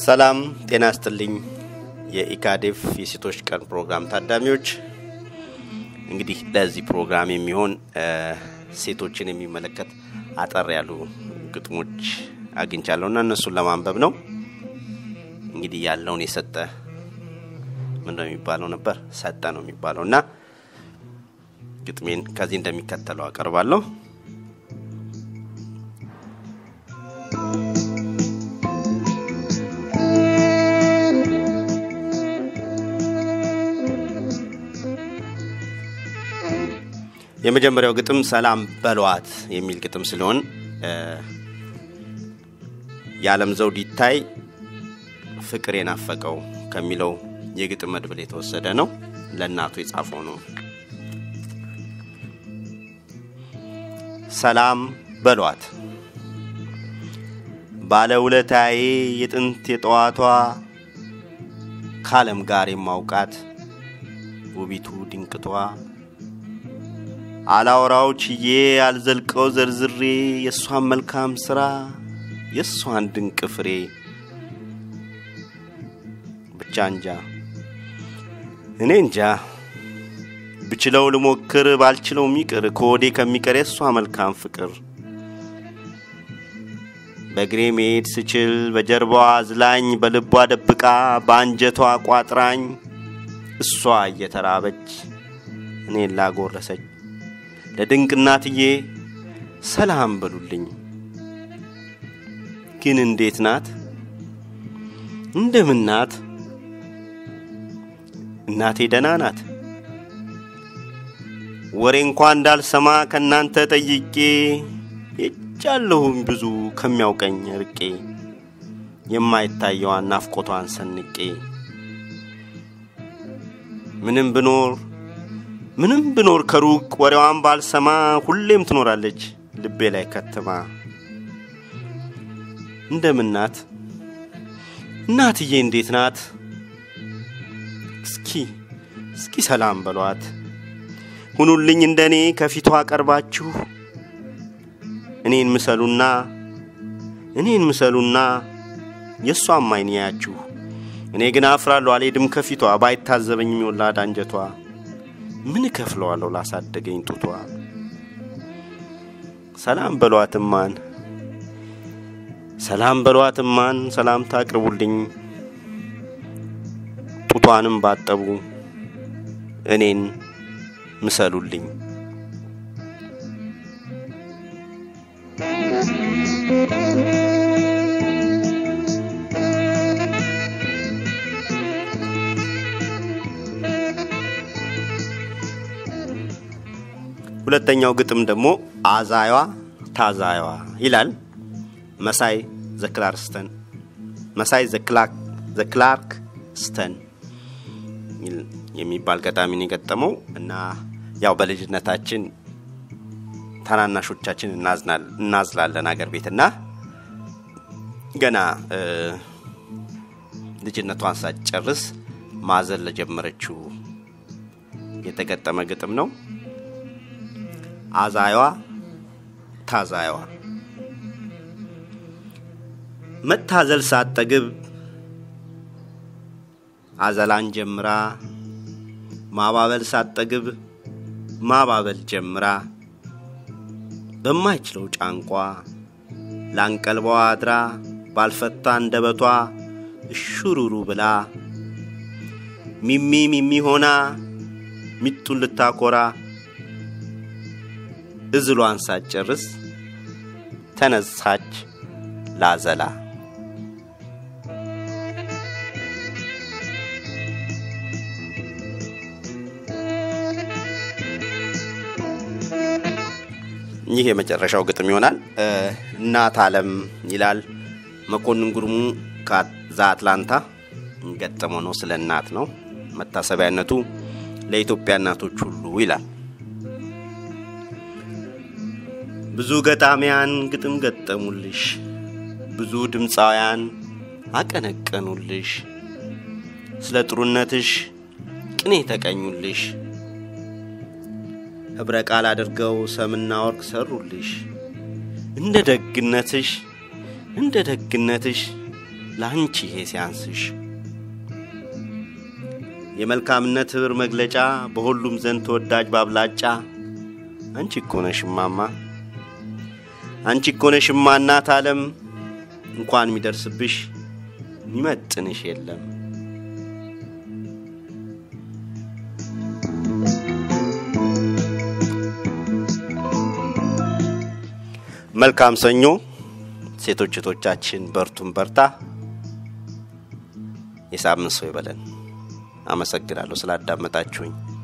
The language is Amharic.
ሰላም ጤና ይስጥልኝ። የኢካዴፍ የሴቶች ቀን ፕሮግራም ታዳሚዎች፣ እንግዲህ ለዚህ ፕሮግራም የሚሆን ሴቶችን የሚመለከት አጠር ያሉ ግጥሞች አግኝቻለሁ እና እነሱን ለማንበብ ነው። እንግዲህ ያለውን የሰጠ ምን ነው የሚባለው ነበር? ሰጠ ነው የሚባለው እና ግጥሜን ከዚህ እንደሚከተለው አቀርባለሁ። የመጀመሪያው ግጥም ሰላም በሏት የሚል ግጥም ሲሆን የዓለም ዘውድ ይታይ ፍቅር የናፈቀው ከሚለው የግጥም መድብል የተወሰደ ነው። ለእናቱ የጻፈው ነው። ሰላም በሏት ባለውለታዬ የጥንት የጠዋቷ ከዓለም ጋር የማውቃት ውቢቱ ድንቅቷ አላወራው ችዬ አልዘልቀው ዘርዝሬ የእሷን መልካም ሥራ የእሷን ድንቅ ፍሬ ብቻ እንጃ እኔ እንጃ ብችለው ልሞክር ባልችለው ሚቅር ከወዴ ከሚቀር የእሷ መልካም ፍቅር በእግሬ መሄድ ስችል በጀርባዋ አዝላኝ በልቧ ደብቃ በአንጀቷ ቋጥራኝ እሷ እየተራበች እኔን ላጎረሰች ለድንቅ እናትዬ ሰላም በሉልኝ። ግን እንዴት ናት? እንደምን ናት? እናቴ ደህና ናት? ወሬ እንኳ እንዳልሰማ ከእናንተ ጠይቄ ሄጃለሁም ብዙ ከሚያውቀኝ ርቄ የማይታየዋን ናፍቆቷን ሰንቄ ምንም ብኖር ምንም ብኖር ከሩቅ ወሬዋን ባልሰማ ሁሌም ትኖራለች ልቤ ላይ ከተማ። እንደምን ናት እናትዬ? እንዴት ናት? እስኪ እስኪ ሰላም በሏት። ሁኑልኝ እንደ እኔ ከፊቷ ቀርባችሁ እኔን ምሰሉና እኔን ምሰሉና የእሷም አይን ያያችሁ። እኔ ግን አፍራለሁ አልሄድም ከፊቷ ባይታዘበኝ የሚወላድ አንጀቷ ምን እከፍለዋለሁ ላሳደገኝ ጡቷ። ሰላም በሏትማን ሰላም በሏትማን ሰላምታ አቅርቡልኝ። ጡቷንም ባጠቡ እኔን ምሰሉልኝ። ሁለተኛው ግጥም ደግሞ አዛዩዋ ታዛዩዋ ይላል። መሳይ ዘክላርስተን መሳይ ዘክላርክ ስተን የሚባል ገጣሚን የገጠመው እና ያው በልጅነታችን ታናናሾቻችን እናዝላለን አገር ቤትና ገና ልጅነቷን ሳትጨርስ ማዘን ለጀመረችው የተገጠመ ግጥም ነው። አዛዩዋ ታዛዩዋ መታዘል ሳትጠግብ አዘላን ጀምራ ማባበል ሳትጠግብ ማባበል ጀምራ በማይችለው ጫንቋ ላንቀልባዋ አድራ ባልፈታ አንደበቷ እሹሩሩ ብላ ሚሚ ሚሚ ሆና ሚጡን ልታኮራ እዝሏን ሳትጨርስ ተነሳች ላዘላ። ይህ የመጨረሻው ግጥም ይሆናል። እናት አለም ይላል መኮንን ጉርሙ ከዛ አትላንታ ገጠመው ነው። ስለ እናት ነው። መታሰቢያነቱ ለኢትዮጵያ እናቶች ሁሉ ይላል። ብዙ ገጣሚያን ግጥም ገጠሙልሽ፣ ብዙ ድምፃውያን አቀነቀኑልሽ፣ ስለ ጥሩነትሽ ቅኔ ተቀኙልሽ፣ ኅብረ ቃል አድርገው ሰምና ወርቅ ሰሩልሽ። እንደ ደግነትሽ እንደ ደግነትሽ ለአንቺ ይሄ ሲያንስሽ የመልካምነት ህብር መግለጫ በሁሉም ዘንድ ተወዳጅ ባብላጫ አንቺ እኮ ነሽ እማማ አንቺ እኮ ነሽ እማ እናት ዓለም እንኳን የሚደርስብሽ የሚመጥንሽ የለም። መልካም ሰኞ ሴቶች እህቶቻችን፣ በርቱን በርታ። የሳምንት ሰው ይበለን። አመሰግናለሁ ስላዳመጣችሁኝ።